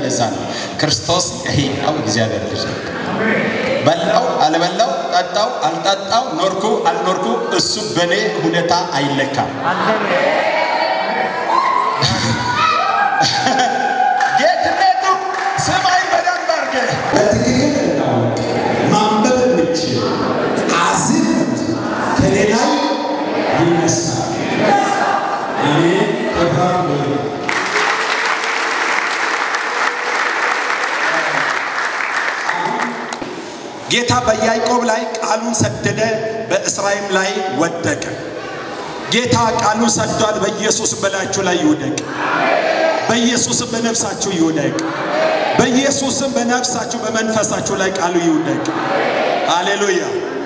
እንደዛ ነው። ክርስቶስ የሕያው እግዚአብሔር ልጅ ነው። በላው አልበላው፣ ጠጣው አልጠጣው፣ ኖርኩ አልኖርኩ፣ እሱ በእኔ ሁኔታ አይለካም። ጌትነቱ ስማኝ በደንብ አድርገህ በትክክል እንዳውቅ ማንበብ የምችል አዝምት ከኔ ላይ ይነሳል። አሜን። ተባረኩ። ጌታ በያዕቆብ ላይ ቃሉን ሰደደ፣ በእስራኤል ላይ ወደቀ። ጌታ ቃሉን ሰዷል። በኢየሱስም በላያችሁ ላይ ይውደቅ። በኢየሱስም በነፍሳችሁ ይውደቅ። በኢየሱስም በነፍሳችሁ በመንፈሳችሁ ላይ ቃሉ ይውደቅ። ሃሌሉያ።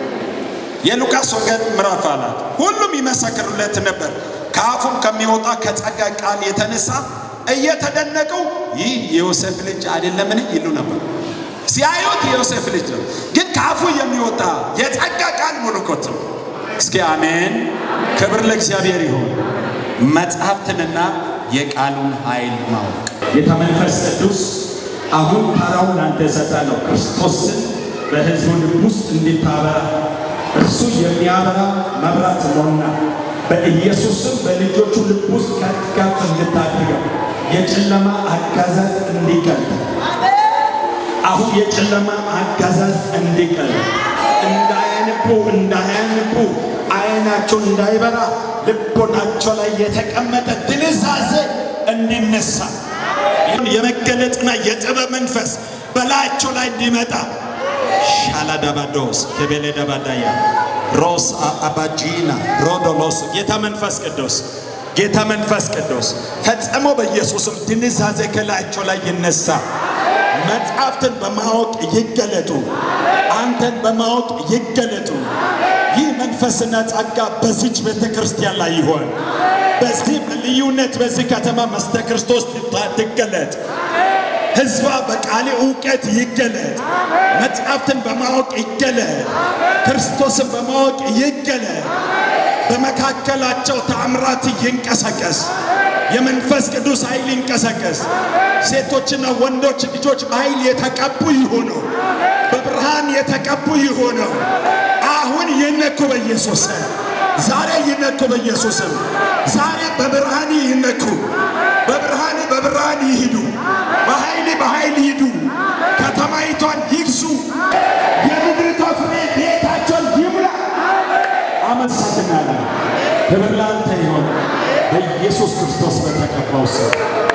የሉቃስ ወንጌል ምዕራፍ አላት ሁሉም ይመሰክሩለት ነበር። ከአፉም ከሚወጣ ከጸጋ ቃል የተነሳ እየተደነቁ ይህ የዮሴፍ ልጅ አይደለምን ይሉ ነበር። ሲያዩት የዮሴፍ ልጅ ነው፣ ግን ከአፉ የሚወጣ የጸጋ ቃል መለኮት ነው። እስኪ አሜን። ክብር ለእግዚአብሔር ይሁን። መጽሐፍትንና የቃሉን ኃይል ማወቅ ጌታ መንፈስ ቅዱስ አሁን ተራውን ላንተ እሰጣለሁ። ክርስቶስን በሕዝቡ ልብ ውስጥ እንዲታበራ እርሱ የሚያበራ መብራት ነውና በኢየሱስም በልጆቹ ልብ ውስጥ ከፍ ከፍ እንድታድገው የጨለማ አጋዛዝ እንዲቀል አሁን የጨለማ አጋዛዝ እንዲቀል እንዳያንቡ እንዳያንቡ አይናቸው እንዳይበራ ልቦናቸው ላይ የተቀመጠ ድንዛዜ እንዲነሳ የመገለጥና የጥበብ መንፈስ በላያቸው ላይ እንዲመጣ ሻላዳባዶስ ከቤሌ ደባዳያ ሮስ አባጂና ሮዶሎስ ጌታ መንፈስ ቅዱስ ጌታ መንፈስ ቅዱስ ፈጽሞ በኢየሱስም ድንዛዜ ከላያቸው ላይ ይነሳ። መጽሐፍትን በማወቅ ይገለጡ። አንተን በማወቅ ይገለጡ። ይህ መንፈስና ጸጋ በዚች ቤተ ክርስቲያን ላይ ይሆን። በዚህ ልዩነት በዚህ ከተማ መስተ ክርስቶስ ትገለጥ። ሕዝቧ በቃሌ እውቀት ይገለጥ። መጽሐፍትን በማወቅ ይገለጥ። ክርስቶስን በማወቅ ይገለጥ። በመካከላቸው ተአምራት ይንቀሳቀስ። የመንፈስ ቅዱስ ኃይል ይንቀሳቀስ። ሴቶችና ወንዶች ልጆች በኃይል የተቀቡ ይሆኑ፣ በብርሃን የተቀቡ ይሆኑ። አሁን ይነኩ በኢየሱስ ስም። ዛሬ ይነኩ በኢየሱስ ስም። ዛሬ በብርሃን ይነኩ። በብርሃን በብርሃን ይሂዱ። በኃይል በኃይል ይሂዱ። ከተማይቷን ይግዙ። የምድሪቷ ፍሬ ቤታቸውን ይሙላ። አመሰግናለሁ። ክብር ላንተ ይሆን በኢየሱስ ክርስቶስ በተቀባው ስም